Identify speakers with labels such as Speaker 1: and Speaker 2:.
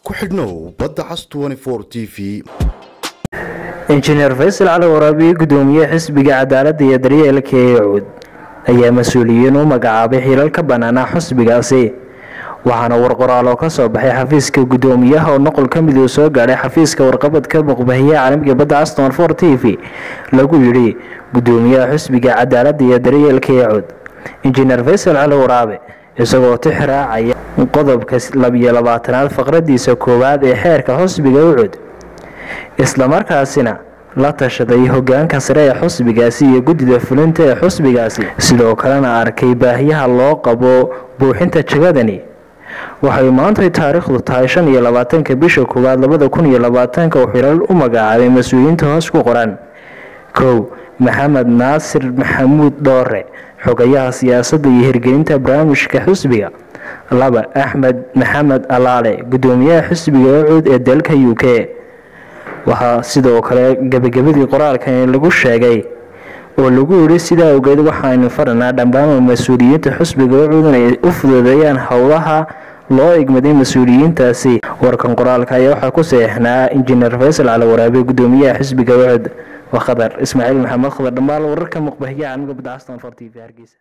Speaker 1: ku xidhnow badda cas t v
Speaker 2: injineer faysal cali waraabiye gudoomiye xisbiga cadaaladda iyo daryeelka ee cuud ayaa mas-uuliyiin u magacaabay xilal ka banaanaa xusbigaasi waxaana warqoraal oo kasoo baxay xafiiska gudoomiyaha oo noqol ka mid uu soo gaadhay xafiiska warqabadka muqbahiyaha caalamiga badda aston for t v lagu yidhi gudoomiyaha xusbiga cadaaladda iyo daryeelka ee cuud injineer faysal cali waraabe isagoo tix raacaya qodobka labiyo labaatanaad faqradiisa koowaad ee xeerka xusbiga ucud islamarkaasina la tashaday hogaanka sare ee xusbigaasi iyo guddida fulinta ee xusbigaasi sidoo kalena arkay baahiyaha loo qabo buuxinta jagadani waxay maantay taariikhdu tahay shan iyo labaatanka bisha koowaad labada kun iyo labaatanka uu xilal u magacaabay mas-uuliyiinta hoos ku qoran kow maxamed naasir maxamuud dhoore xogayaha siyaasadda iyo hirgelinta barnaamijka xusbiga laba axmed maxamed alaale gudoomiyaha xusbiga ucuud ee dalka u k waxaa sidoo kale gebagabadii qoraalkan lagu sheegay oo lagu yidhi sidaa ogeed waxaaynu faranaa dhammaan mas-uuliyiinta xusbiga ucuud inay u fududeeyaan howlaha loo igmaday mas-uuliyiintaasi warkan qoraalka ayaa waxaa ku seexnaa injineer faysal cali waraabe gudoomiyaha xisbiga ucud waa khadar ismaaciil maxamed khadar dhammaal wararka muqbahiya caalamiga badda aston for t v hargeysa